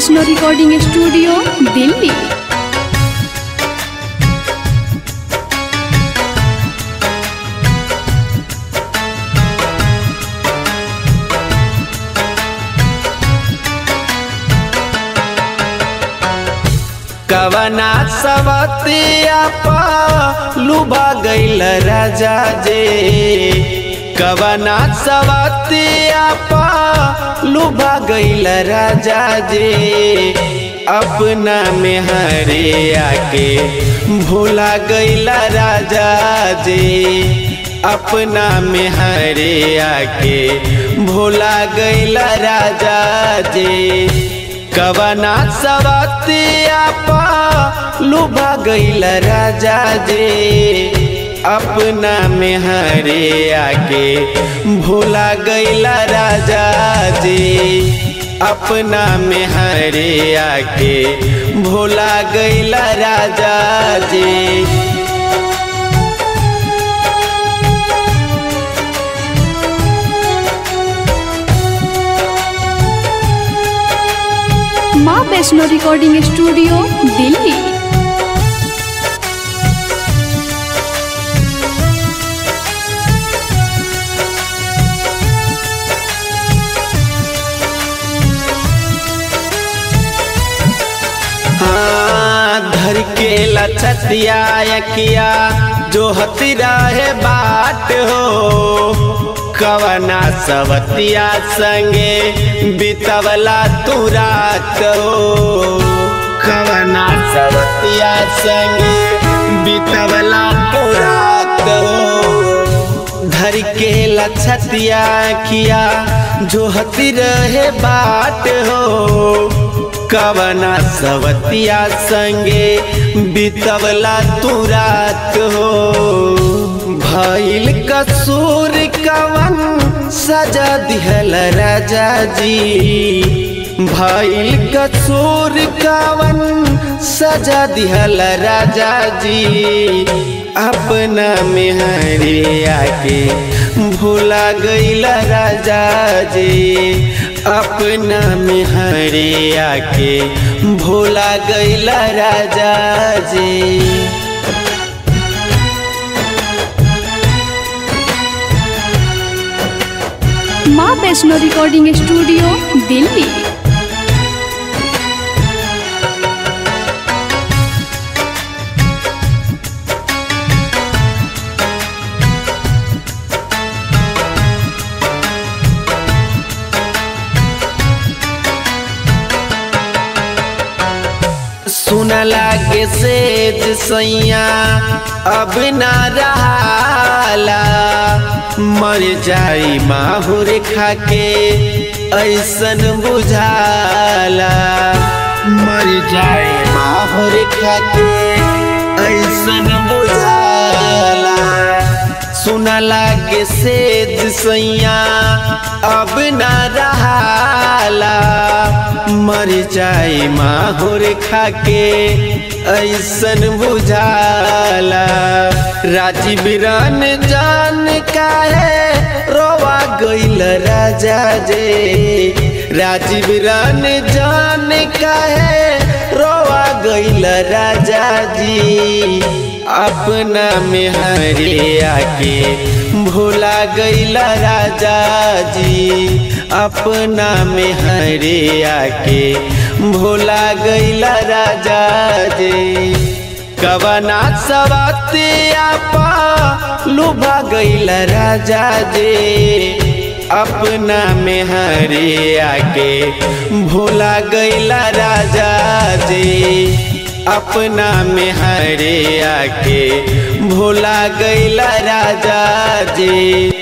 Vaishno recording studio Delhi कवना सवतिया पा लुभा गईल राजा जे कवना सवतिया पा लुभा गईल राजा जे अपना में हरे आके भूला गईल राजा जे अपना में हरे आके भूला गईल राजा जे कवना सवतिया पा लुभा गईल राजा जे अपना में हरे आके भूला गईल राजा जे अपना में हरे आके भूला गईल राजा जे माँ वैष्णो रिकॉर्डिंग स्टूडियो दिल्ली हाँ धर के लछतिया यकिया जो हती रहे बाट हो कवना सवतिया संगे बितवला तू रात हो कवना सवतिया संगे बितवला तू रात हो धर के लछतिया किया जो हती रहे बाट हो कवना सवतिया संगे बितवला तू रात हो भइल कसूर कवन सजा दिहल राजा जी भइल कसूर कवन सजा दिहल राजा जी अपना में हरे आके भूला गईल राजा जी अपना में हरे आके भूला गईल राजा जी माँ वैष्णो रिकॉर्डिंग स्टूडियो दिल्ली सुन लागे सेज सैया अब ना रहाला मर जाई माहुर खाके ऐसन बुझाला मर जाई माहुर खाके ऐसन बुझाला सुन लागे सेज सैया अब ना रहाला मर जाए माहुर खाके ऐसन बुझाला राजीव रान जान काहे रोवा गईल राजा जे राजीव रान जान काहे रोवा गईल राजा जी अपना में हरे आके भूला गईल राजा जी अपना में हरे आके भूला गईल राजा जी कवना सवतिया पा लुभा गईल राजा जी अपना में हरे आके भूला गईल राजा जी अपना में हरे आके भूला गईल राजा जी